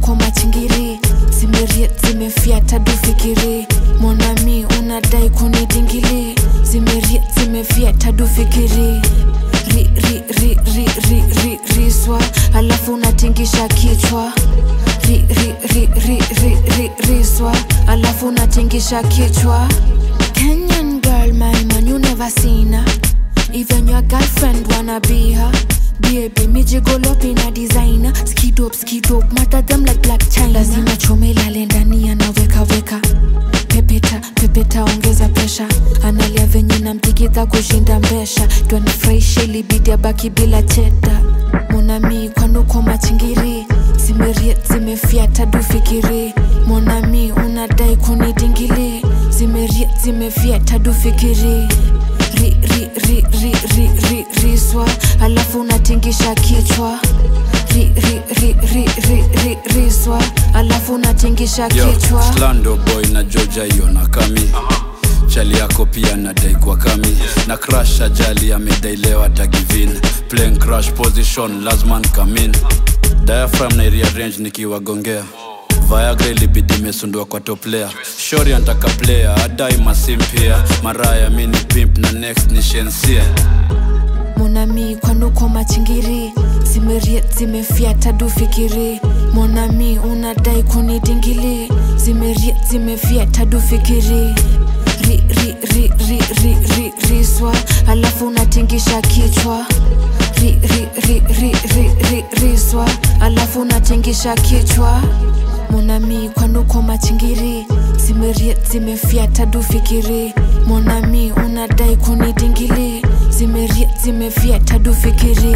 kwanuko machingiri zimeriet zimefyata dufikiri monami unadai kunidingili zimeriet zimefyata dufikiri ri, ri, ri, ri, ri, ri, riswa alafu unatingisha kichwa ri, ri, ri, ri, ri, ri, riswa alafu unatingisha kichwa Kenyan girl, my man, you never seen her. Even your girlfriend wanna be her. Baby, me jiggle up in a designer. Skid up, skid up, matter them like black china. Lazima chome lale ndani anaweka weka. Pepeta, pepeta, ongeza pesha. Analia venye namtikita kushinda mbesha. Twanifurahisha ilibidi abaki bila cheta. Monami kwanuko machingiri zimeriet zimefyata dufikiri monami unadai kunidingili zimeriet zimefyata dufikiri ri, ri, ri, ri, ri, ri, riswa alafu unatingisha kichwa ri, ri, ri, ri, ri, ri, riswa alafu unatingisha Yo, kichwa Slando boy na Georgia hiyo na kami chali yako pia nadai kwa kami na crash ajali amedailewa tagivin playing crash position lazman kamin diaphragm na rearrange nikiwagongea Viagra ilibidi imesundua kwa top player shori antaka player adai masimpia maraya mini pimp na next ni shensia monami kwanuko machingiri zimeriet zimefyata dufikiri monami unadai kunidingili zimeriet zimefyata dufikiri ri, ri, ri, ri, ri, ri, riswa alafu unatingisha kichwa ri, ri, ri, ri, ri, ri, riswa alafu unatingisha kichwa monami kwanuko machingiri zimeriet zimefyata dufikiri monami unadai kunidingili zimeriet zimefyata dufikiri